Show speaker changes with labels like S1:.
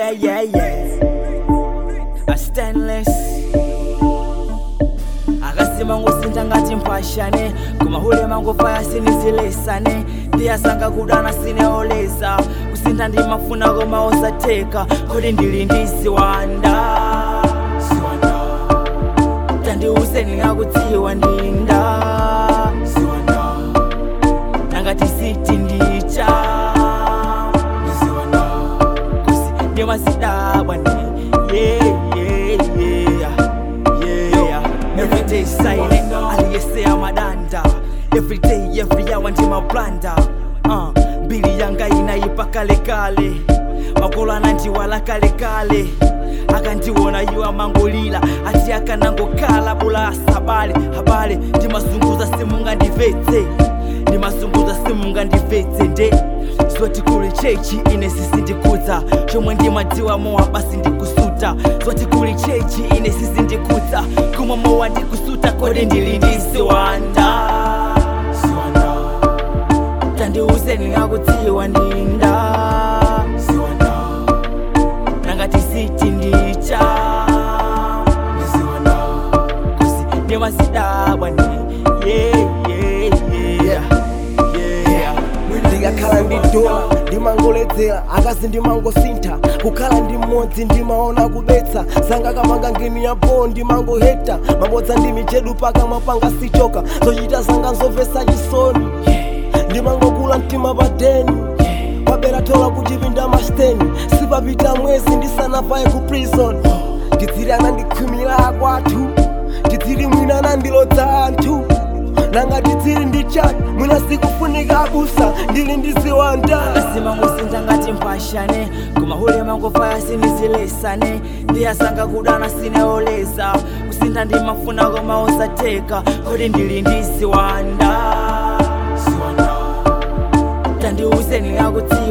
S1: yeah, yeah, yeah. A stainless. akasima ngosintha ngati mphashane kumahule mangofaya sinizilesane ndiyasanga kudana sineoleza kusintha ndimafuna koma osatheka kodi ndili ndi ziwanda tandiuse ndingakudziwa ndinda nangati siti ndicha kusi ndimasidabwa ni yeah, yeah, yeah, yeah. everyday silent aliyesea madanda everyday every hour ndimablanda uh, mbili yanga inaipa kalekale makolo anandiwala kalekale akandiwona iwo amangolila ati akanangokhala bula asabale habale ndimazunguza simungandivetse ndimazunguza simungandivetse nde zoti kuli chechi ine sisindikudza chomwe ndimadziwa mowa basi ndikusuta zoti kuli chechi ine sisindikudza kumwa mowa ndikusuta kodi ndili ndi ziwanda tandiuse ndingakudziwa ndinda nangati siti ndicha kusi ndimasidabwa ni yeah, yeah, yeah, yeah.
S2: ndikakhala ndi dola ndimangoledzera akazi ndimangosintha kukhala ndi mmodzi ndimaona kubetsa zanga kamanga ngini yapo ndimangoheta mabodza ndi michedu pakamwa panga sichoka zochita zanga nzomvetsa chisoni ndimangokula mtima padeni pabera tola kuchipinda masteni sipapita mwezi ndisanavaye ku prison ndidziri anandikhwimira akwathu ndidziri mwina anandilodza anthu nanga ndidziri ndi chati mwina sikufunika abusa ndili ndi ziwanda
S1: asima ngosintha ngati mphashane kumahule mangofaya sinizilesane ndiyasanga kudana sineoleza kusintha ndimafuna koma osatheka kodi ndili ndi ziwanda tandiuse ndingakudziwa